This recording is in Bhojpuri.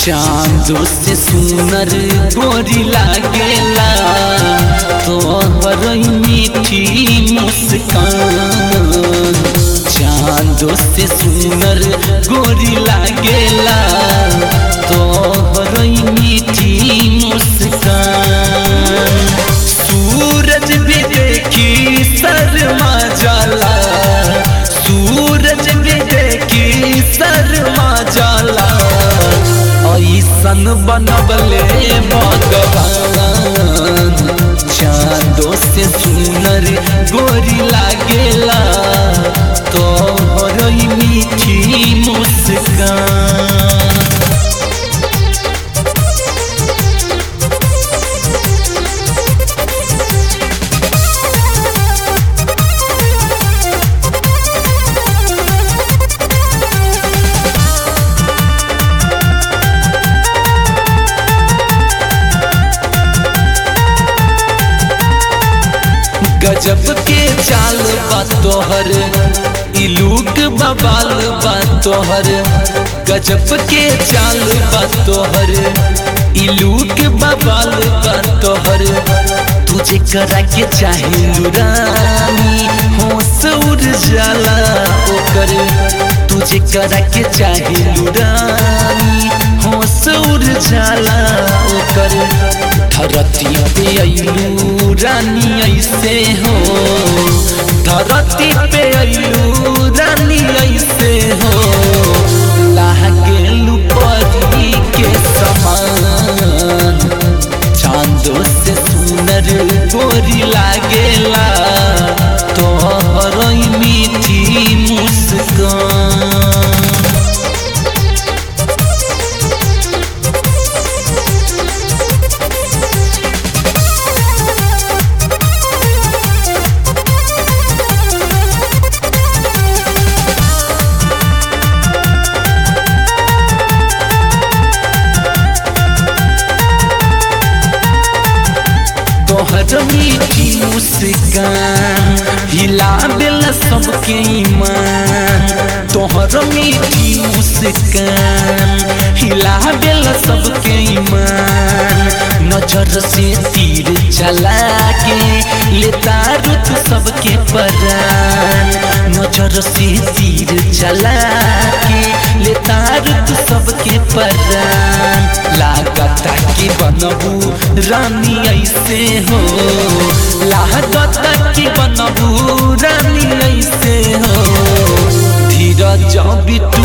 चांदो से सुनर गोरी लागेला तोहर मीठी मुस्कान चांदो से सुनर गोरी लागेला तोहर मीठी मुस्कान सूरज भी देखी शर्मा जाला सूरज भी देखी शर्मा जाला ऐसन बनबले भगवान चांदो से सुनर गोरी लागेला तोहर मीठी मुस्कान गजब के चाल बा तोहर इलूक बबाल बा तोहर गजब के चाल बा तोहर इलूक बबाल बा तोहर तुझे करा के चाहे रानी होश उड़ जाला ओकर तुझे करा के चाहे रानी होश उड़ जाला ओकर धरती पे अइलू रानी ऐसे हो धरती पे अइलू रानी ऐसे हो लागेलू परी के समान चांदो से सुनर गोरी लागेला तोहर मीठी मुस्कान तोहर मीठी मुस्कान हिला दिल सबके ईमान तोहर मीठी मुस्कान हिला दिल सबके ईमान नजर से तीर चला के लेता रुत सबके परान नजर से तीर चला के लेता रुत सबके परान लागता कि बनबू रानी ऐसे हो लागत कि बनबू रानी ऐसे हो धीरज बिट